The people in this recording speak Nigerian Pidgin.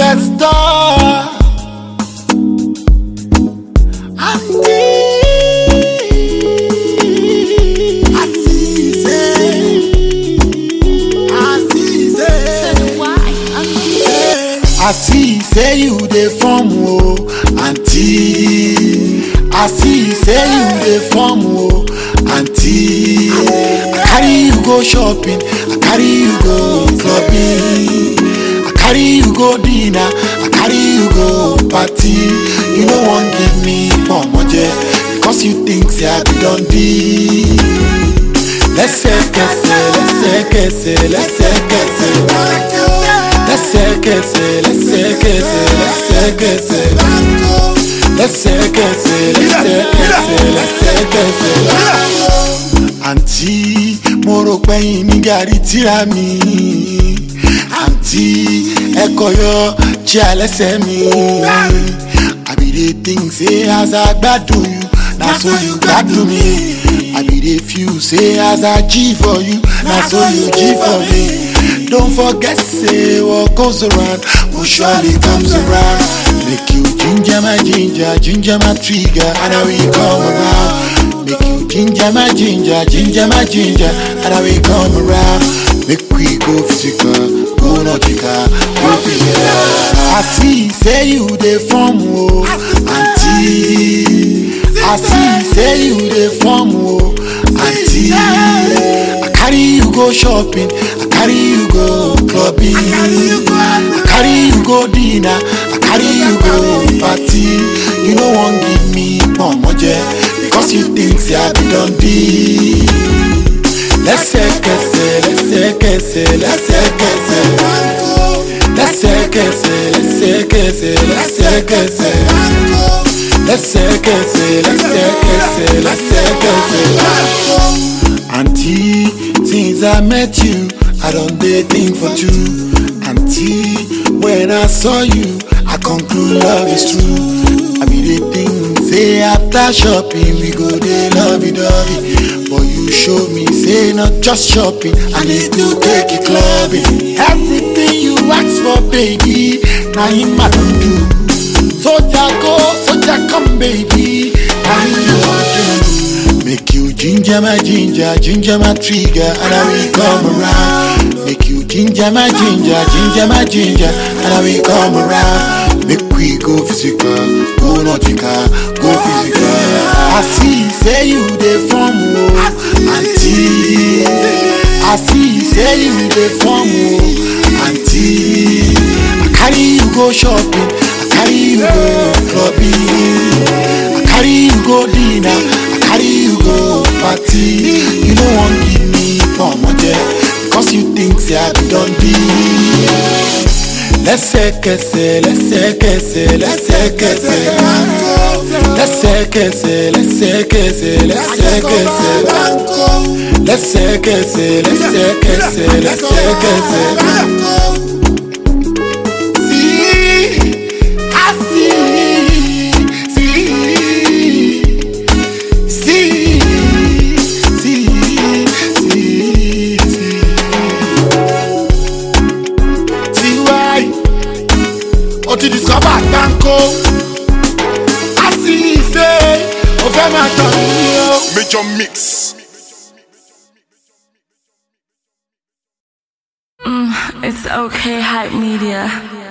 superstar. Andy Asize. Asize. I see say you dey form o aunty. I see say you dey form o aunty. I carry you go shopping, I carry you go clubbing, I carry you go dinner, I carry you go party. You no wan give me pomoje because you think say I be don be. Lẹ́sẹ̀kẹsẹ̀ lẹ́sẹ̀kẹsẹ̀ lẹ́sẹ̀kẹsẹ̀ lẹ́sẹ̀kẹsẹ̀ lẹ́sẹ̀kẹsẹ̀ lẹ́sẹ̀kẹsẹ̀ lẹ́sẹ̀kẹsẹ̀ lẹ́sẹ̀kẹsẹ̀ lẹ́sẹ̀kẹsẹ̀. àǹtí mo rò pẹ́yìn ní gàrí tíra mi àǹtí ẹ̀kọ́ yọ tí alẹ́sẹ̀ mi I be dey think say as I gbádùn you na so you gbádùn mi. I be dey feel say as I G for you, na so you G for me. Don't forget say what goes around will surely comes around. Make you ginger my ginger, ginger my trigger, and I will come around. Make you ginger my ginger, ginger my ginger, and I will come around. Make we go physical, go nautical, go physical. I see say you dey form o, aunty. I see say you dey form o, aunty. I carry you go shopping, I carry you go clubbing, I carry you go dinner, I carry you go party. You no wan give me pomoje because you think say I be don be. Lẹ́sẹ̀kẹsẹ̀ lẹ́sẹ̀kẹsẹ̀ lẹ́sẹ̀kẹsẹ̀ lẹ́sẹ̀kẹsẹ̀ lẹ́sẹ̀kẹsẹ̀ lẹ́sẹ̀kẹsẹ̀ lẹ́sẹ̀kẹsẹ̀ lẹ́sẹ̀kẹsẹ̀ lẹ́sẹ̀kẹsẹ̀. Aunty, since I met you, I don dey think for two. Aunty, when I saw you, I conclude love is true. I be dey think say after shopping we go dey lovey dovey, but you show me say not just shopping, I need to take you clubbing. Everything you ask for, baby, na him I don do. Soja go, soja come, baby. I love you. Make you ginger my ginger, ginger my trigger, and I will come around. Make you ginger my ginger, ginger my ginger, and I will come around. Make we go physical, go nautical, go physical. I see, say you dey form o, aunty. I see, say you dey form o, aunty. I carry you go shopping, I carry you go clubbing, I carry you go dinner, I carry you go party. You no wan give me pomoje because you think say I be don be. Lẹ́sẹ̀kẹsẹ̀ lẹ́sẹ̀kẹsẹ̀ lẹ́sẹ̀kẹsẹ̀ lẹ́sẹ̀kẹsẹ̀ lẹ́sẹ̀kẹsẹ̀ lẹ́sẹ̀kẹsẹ̀ lẹ́sẹ̀kẹsẹ̀ lẹ́sẹ̀kẹsẹ̀ lẹ́sẹ̀kẹsẹ̀. See, I see, see, see, see, see, see. Tiwai, o ti discover tanko. I see say, o fẹ́ máa tàn mí o. Major Mix. It's okay, hype media.